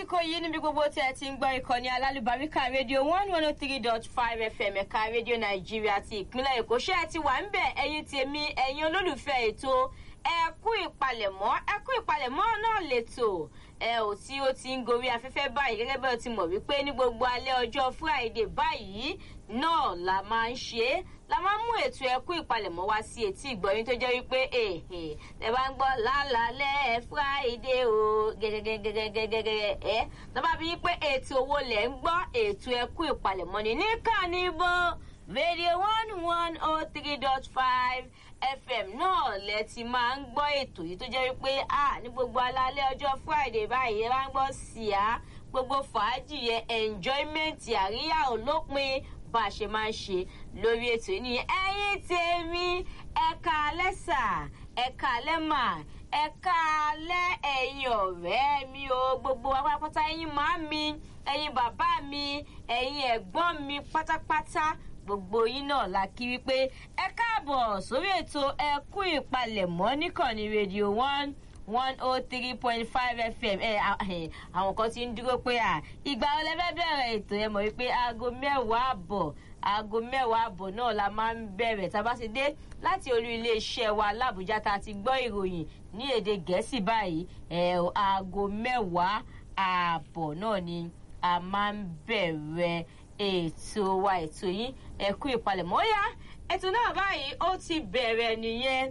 lásìkò yìí níbi gbogbo tí ẹ ti ń gbọ́ ìkànnì alálùbáríkà rédíò one one oh three dot five fm ẹ̀ka rédíò nàìjíríà ti ìpínlẹ̀ èkó ṣé ẹ ti wà ń bẹ̀ ẹ̀yin tèmi ẹ̀yin olólùfẹ́ ètò ẹ kú ìpalẹ̀mọ́ ẹ kú ìpalẹ̀mọ́ náà lẹ́tọ̀ ẹ ò tí ó ti ń gorí afẹ́fẹ́ báyìí gẹ́gẹ́ bẹ́ẹ̀ ti mọ̀ wípé ní gbogbo alẹ́ ọjọ́ friday báyìí náà la máa ń ṣe é la máa ń mú ètò ẹkú ìpalẹ̀mọ́ wá sí etí ìgbọ̀yìn tó jẹ́ wípé èhè ẹ bá ń gbọ́ lálàálẹ̀ friday o gẹ́gẹ́gẹ́gẹ́gẹ́gẹ́ ẹ lọ́ba bí wípé ètò owó lẹ̀ ń gbọ́ ètò ẹkú ìpalẹ̀mọ́ ni níkànnì bó radio one one oh three dot five fm náà lẹ ti máa ń gbọ́ ètò yìí tó jẹ́ wípé a ní gbogbo alálẹ́ ọjọ́ friday báyìí ẹ bá ń gbọ́ síá gbogbo fàájì yẹn enjoyment àríyá olópin bá a ṣe máa ń ṣe lórí ètò yìí nìyẹn ẹyin tèmi ẹka lẹ́sà ẹka lẹ́mà ẹka lẹ́ ẹ̀yin ọ̀rẹ́ mi o gbogbo apátápátá ẹyin màá mi ẹyin bàbá mi ẹyin ẹ̀gbọ́n mi pátápátá gbogbo yín náà la kí wípé ẹ káàbọ̀ sórí ètò ẹkú ìpalẹ̀mọ́ níkànnì rédíò one one oh three point five fm ẹ àwọn kan ti ń dúró pé à ìgbà wo lẹ fẹ́ bẹ̀rẹ̀ ètò ẹ mọ̀ wípé aago mẹ́wàá àbọ̀ aago mẹ́wàá àbọ̀ náà la máa ń bẹ̀rẹ̀ tá a bá ti dé láti olú iléeṣẹ́ wa làbújá tá a ti gbọ́ ìròyìn ní èdè gẹ̀ẹ́sì báyìí ẹ aago mẹ́wàá àbọ̀ náà ni a máa ń bẹ̀rẹ̀ ètò wa ètò yín ẹ̀kú ìpalẹ̀mọ́ yá ètò náà báyìí ó ti bẹ̀rẹ̀ nìyẹn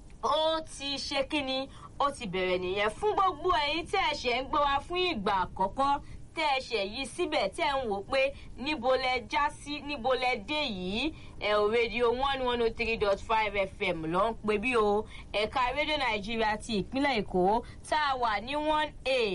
ó ti ṣe kíni ó ti bẹ̀rẹ̀ nìyẹn fún gbogbo ẹ̀yin tẹ́ ẹ ṣẹ̀ ń gbọ́ wa fún ìgbà àkọ́kọ́ tẹ́ ẹ ṣẹ̀ yí síbẹ̀ tẹ́ ẹ ń wò pé níbo lẹ já sí níbo lẹ dé yìí ẹ ò rédíò one one oh three dot five fm ló ń pè bí o ẹ̀ka rédíò nàìjíríà ti ìpínlẹ̀ èkó tá a wà ní one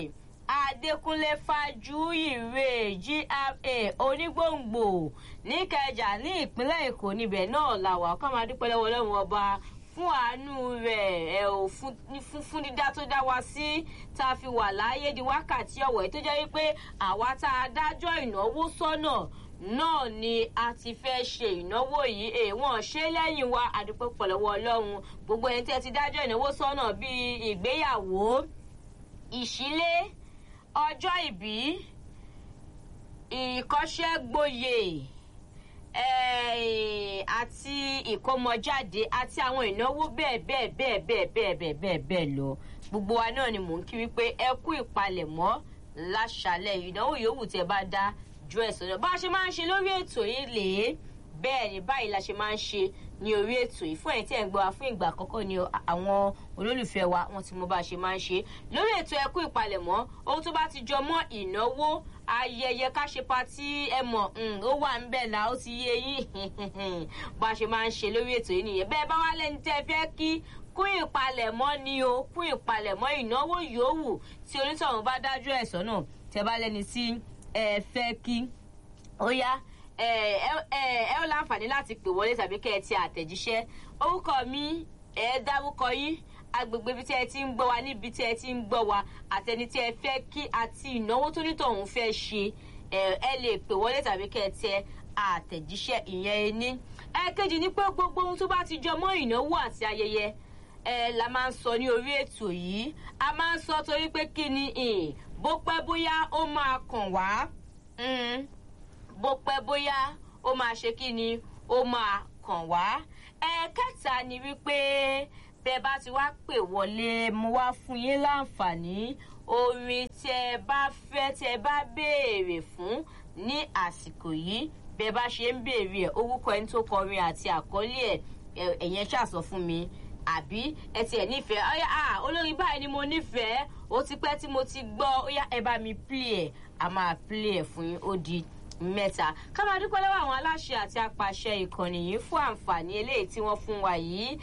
a adékúnlé fájúyìrè gra onígbòǹgbò níkẹjà ní ìpínlẹ̀ èkó níbẹ̀ náà làwà ká máa dúpẹ́ lọ́wọ́ ọlọ́run ọba fún àánú rẹ̀ ẹ̀ ò fún fún dídá tó dá wa sí tá a fi wà láàyè di wákàtí ọ̀wọ̀ tó jẹ́ wípé àwa tá a dájọ́ ìnáwó sọ́nà náà ni a ti fẹ́ ṣe ìnáwó yìí èèwọ̀n ṣé lẹ́yìn wa àdúpẹ́ pọ̀lọ́wọ́ ọlọ́run gbogbo ẹni tẹ́ ti dájọ́ ìnáwó sọ́nà bíi ìgbéyàwó ìṣílé ọjọ́ ìbí ìkọ́ṣẹ́gboyè àti ìkómọjáde àti àwọn ìnáwó bẹ́ẹ̀ bẹ́ẹ̀ bẹ́ẹ̀ bẹ́ẹ̀ bẹ́ẹ̀ bẹ́ẹ̀ bẹ́ẹ̀ bẹ́ẹ̀ lọ gbogbo wa náà ni mò ń kí wípé ẹ kú ìpalẹ̀mọ́ láṣàlẹ̀ ìnáwó yòówù tẹ bá dá ju ẹ̀sán lọ bá a ṣe máa ń ṣe lórí ètò yìí lèé bẹ́ẹ̀ ni báyìí la ṣe máa ń ṣe ní orí ètò yìí fún ẹ̀yìn tí ẹ̀ ń gbọ́ wa fún ìgbà àkọ́kọ́ ni àwọn olólùfẹ́ wa wọn ti mọ bá a ṣe máa ń ṣe lórí ètò ẹkú ìpalẹ̀mọ́ ohun tó bá ti jọ mọ́ ìnáwó ayẹyẹ ká ṣe patí ẹ mọ̀ ó wà ń bẹ̀ là ó ti yé yín bá a ṣe máa ń ṣe lórí ètò yìí nìyẹn bẹ́ẹ̀ bá wá lẹ́ni tẹ́ fẹ́ kí kún ìpalẹ̀mọ́ ni o kún ìpalẹ̀mọ́ ìnáwó yòówù tí onítọ̀hún bá dájú ẹ̀ sọ́nà tẹ́ bá lẹ́ni tí ẹ fẹ́ kí ó yá ẹ ẹ ó láǹfààní láti pè wọlé tàbí kẹ́ ẹ ti àtẹ̀jíṣẹ́ orúkọ mi ẹ dárúkọ yín agbègbè ibi tí ẹ ti ń gbọ́ wa níbi tí ẹ ti ń gbọ́ wa àtẹni tí ẹ fẹ́ kí àti ìnáwó tó nítọ̀hún fẹ́ ṣe ẹ lè pè wọlé tàbí kẹ́ ẹ tẹ àtẹ̀jíṣẹ́ ìyẹn ẹni. ẹ̀ẹ̀kejì ni pé gbogbo ohun tó bá ti jọ mọ́ ìnáwó àti ayẹyẹ ẹ la máa ń sọ ní orí ètò yìí a máa ń sọ torí pé kí ni bó pẹ́ bóyá ó máa kàn wá bó pẹ́ bóyá ó máa ṣe kí ni ó máa kàn wá. ẹ̀ẹ̀kẹta ni wípé bẹ́ẹ̀ bá ti wá pè wọlé mo wá fún yín láǹfààní orin tẹ bá fẹ́ tẹ bá béèrè fún ní àsìkò yìí bẹ́ẹ̀ bá ṣe ń béèrè ẹ̀ orúkọ ẹni tó kọrin àti àkọlé ẹ̀ ẹ̀yẹn ṣàṣọ fún mi àbí ẹ tiẹ̀ nífẹ̀ẹ́ ọ̀yà à olórin báyìí ni mo nífẹ̀ẹ́ ó ti pẹ́ tí mo ti gbọ́ ó yá ẹ bá mi play ẹ̀ a máa play ẹ̀ fún yín ó di mẹ́ta ká máa dúpẹ́ lọ́wọ́ àwọn aláṣẹ àti apàṣẹ ìkànnì yìí fún àǹfààní eléyìí tí wọ́n fún wa yìí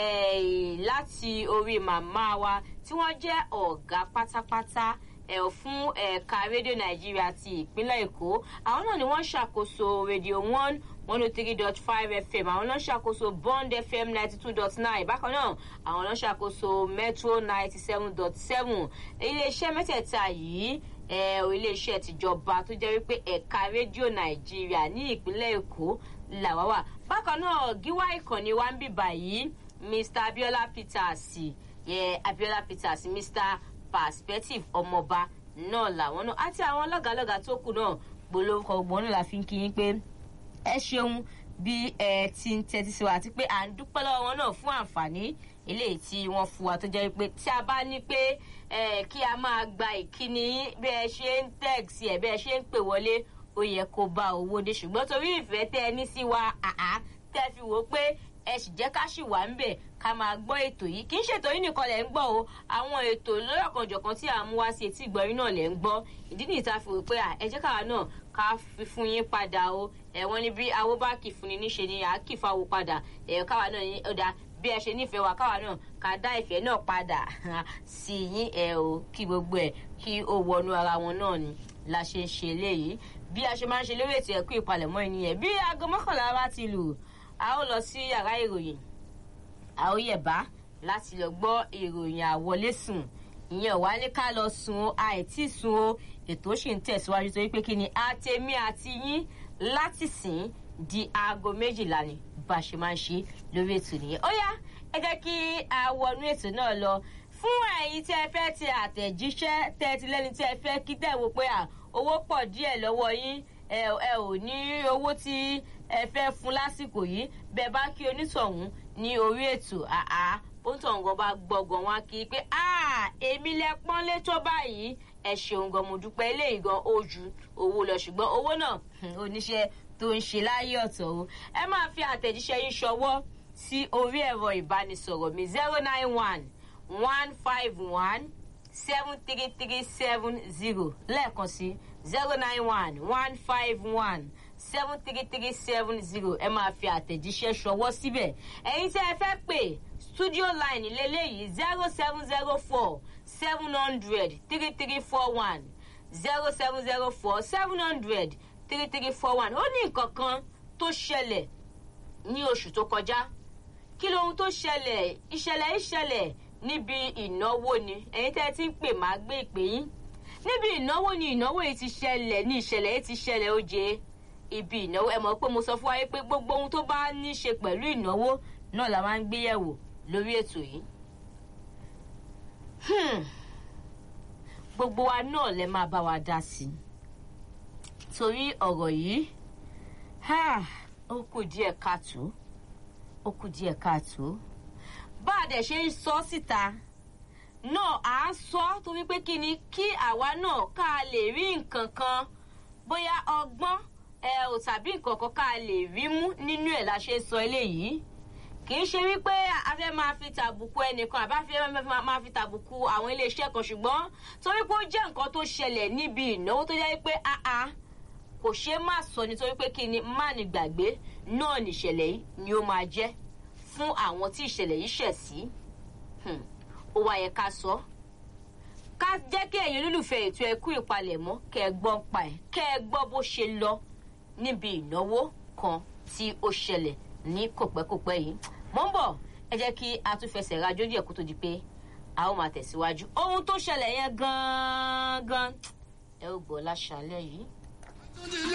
láti orí màmá wa tí wọ́n jẹ́ ọ̀gá pátápátá ẹ̀ fún ẹ̀ka rédíò nàìjíríà ti ìpínlẹ̀ èkó àwọn náà ni wọ́n ṣàkóso rédíò one one oh three dot five fm àwọn náà ṣàkóso bond fm ninety two dot nine bákan náà àwọn náà ṣàkóso metro ninety seven dot seven iléeṣẹ́ mẹ́tẹ̀ẹ̀ta yìí iléeṣẹ́ tìjọba tó jẹ́ wípé ẹ̀ka rédíò nàìjíríà ní ìpínlẹ̀ èkó làwa wà bákan náà gíwá ìkànnì wa ń bì báyìí mr abiola peters abiola peters mr perspective ọmọọba náà làwọn náà àti àwọn lọ́gàálọ́gàá tó kù náà gbólóhùn ọgbọ́n náà la fi ń kí yín pé ẹ ṣeun bí ẹ ti ń tẹ́tí sí wa àti pé à ń dúpẹ́ lọ́wọ́ wọn náà fún àǹfààní eléyìí tí wọ́n fún wa tó jẹ́ pé tí a bá ní pé kí a máa gba ìkíni bí ẹ ṣe ń tẹ̀sí ẹ̀ bí ẹ ṣe ń pè wọlé ó yẹ kó bá owó dé ṣùgbọ́n torí ìfẹ́ tẹ́ ẹ ní sí wa àá tẹ́ fi wò ó pé ẹ sì jẹ́ ká sì wà ń bẹ̀ ká máa gbọ́ ètò yìí kì í ṣètò yìí nìkan lẹ̀ ń gbọ́ o àwọn ètò lọ́yọ̀kanjọ̀kan tí à ń mú wá sí etí ìgbọ̀nyín náà lẹ̀ ń gbọ́ ìdí nìyí tá a fi wò pé ẹ jẹ́ káwa náà ká fi fún yín padà o ẹ̀wọ̀n ni bí awó bá kì fún ni níṣe ni à á kì fáwo padà ẹ̀ káwa náà ní ọ̀dà bí ẹ ṣe nífẹ̀ẹ́ wa káwa náà ká dá ìfẹ́ náà padà sí yín ẹ̀ o kí gbogbo ẹ̀ kí ó wọnú ara wọn náà ni la ṣe ń ṣe eléyìí bí a ṣe máa ń ṣe lórí ètò ẹ̀kú ìpalẹ̀mọ́ ènìyàn bí aago mọ́kànlá bá ti lù a ó lọ sí yàrá ìròyìn a ó yẹ̀bá láti lọ gbọ́ ìròyìn àwọlé sùn ìyẹn wà ní ká lọ sùn o àìtí sùn o ètò sì ń tẹ̀síwájú torí pé kí ni àtẹ̀mí àti yín láti sìn di aago méjìlá ni bá a ṣe máa ń ṣe lórí ètò nìyẹn ó yá ẹ jẹ́ kí a wọnú ètò náà lọ fún ẹ̀yin tí ẹ fẹ́ ti àtẹ̀jíṣẹ́ tẹ́ ti lẹ́ni tí ẹ fẹ́ kí tẹ̀ wò pé à owó pọ̀ díẹ̀ lọ́wọ́ yín ẹ ò ní owó tí ẹ fẹ́ fún lásìkò yìí bẹ́ẹ̀ bá kí onítọ̀hún ní orí ètò àá onítọ̀hún gan bá gbọ̀ngàn wá kí pé èmi lẹ pọ́nlé tó báyìí ẹ ṣeun gan mo dúpẹ́ eléyìí gan ó ju owó lọ ṣùgbọ́n owó náà oníṣẹ́ tó ń ṣe láyé ọ̀tọ̀ o ẹ máa fi àtẹ̀jíṣẹ́ yín ṣọwọ́ sí orí ẹ̀rọ ìbánisọ̀rọ̀ mi zero nine one one five one seven three three seven zero lẹ́ẹ̀kan sí zero nine one one five one seven three three seven zero ẹ máa fi àtẹ̀jíṣẹ́ ṣọwọ́ síbẹ̀ ẹ̀yin tí ẹ fẹ́ pè studio line lélẹ́yìí zero seven zero four seven hundred three three four one zero seven zero four seven hundred three three four one ó ní nǹkan kan tó ṣẹlẹ̀ ní oṣù tó kọjá kí lóhun tó ṣẹlẹ̀ ìṣẹ̀lẹ̀ ìṣẹ̀lẹ̀ níbi ìnáwó ni ẹ̀yin tẹ́ ẹ ti ń pè má gbé ìpè yín níbi ìnáwó ni ìnáwó yìí ti ṣẹlẹ̀ ní ìṣẹ̀lẹ̀ yìí ti ṣẹlẹ̀ ó jẹ́ ibi ìnáwó ẹ mọ̀ pé mo sọ fún wa pé gbogbo ohun tó bá ní ṣe pẹ̀lú ìnáwó náà la máa ń gbé yẹ̀wò lórí ètò yìí. gbogbo wa náà lè máa bá wa dá sí i torí ọ̀rọ̀ yìí ó kù díẹ̀ káàtó ó kù díẹ̀ káàtó bá a dẹ̀ ṣe ń sọ síta náà à ń sọ torí pé kí ni kí àwa náà ká lè rí nǹkan kan bóyá ọgbọ́n ẹ ò tàbí nǹkan kan ká lè rí mú nínú ẹ̀ la ṣe sọ eléyìí kì í ṣe wípé a fẹ́ máa fi tàbùkù ẹnìkan àbá fẹ́ máa fi tàbùkù àwọn iléeṣẹ́ kan ṣùgbọ́n torí pé ó jẹ́ nǹkan tó ṣẹlẹ̀ níbi ìnáwó tó jẹ́ pé áá kò ṣe má sọ nítorí pé kí ni má ní gbàgbé náà nìṣẹ̀lẹ̀ yìí ni ó máa jẹ́ fún àwọn tí ìṣẹ̀lẹ̀ yìí ṣẹ̀ sí ó wá yẹ ká sọ ká jẹ́ kí ẹ̀yin olólùfẹ́ ètò ẹ̀kú ìpalẹ̀mọ́ kẹ́ ẹ gbọ́ pa ẹ̀ kẹ́ ẹ gbọ́ bó ṣe lọ níbi ìnáwó kan tí ó ṣẹlẹ̀ ní kòpẹ́kòpẹ́ yìí mọ́ ń bọ̀ ẹ jẹ́ kí a tún fẹsẹ̀ rajó díẹ̀ kó tó di pé a ó máa tẹ̀síwájú ohun tó ṣẹlẹ̀ yẹn gan-an ẹ ó gbọ́ láṣálẹ̀ yìí.